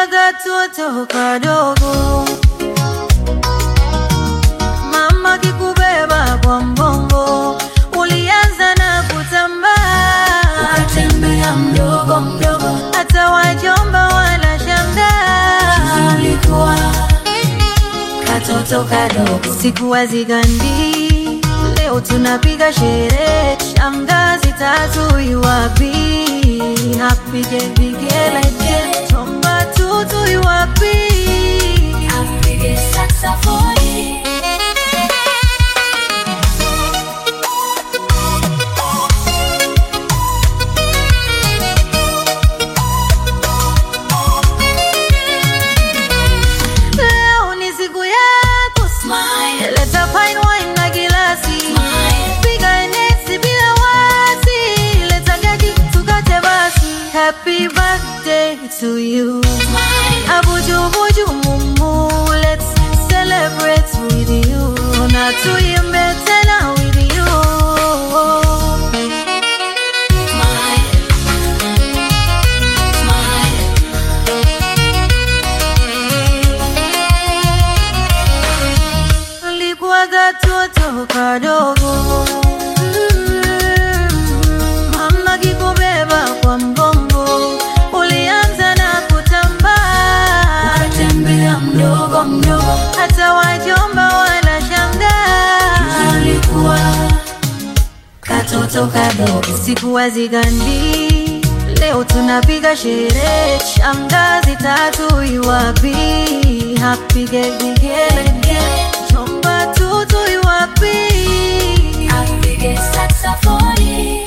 katoto kadogo, mama kikubeba kwa mgongo, ulianza na kutambaa, ukatembea mdogo mdogo, hata wajomba wanashangaa. ulikuwa katoto kadogo, Siku hazigandi, leo tunapiga sherehe, shangazi tatu iwapi? Apige vigelegele, chomba tutu iwapi? apige saksafoni. Leo ni siku yako, Smile, leta fine wine na gilasi, smile, piga nesi bila wasi, leta keki tukate basi. Happy birthday to you. smile. Abuju buju mumu, let's celebrate with you. Na tuimbe tena with you. Smile. Smile. Ulikuwa katoto kadogo, Mm, mama kikubeba kwa mgongo, ulianza na kutambaa, Ukatembea mdogo mdogo, hata wajomba wanashangaa. ulikuwa katoto kadogo, Siku hazigandi, leo tunapiga sherehe, shangazi tatu iwapi? Apige vigelegele, chomba tutu iwapi? apige saksafoni.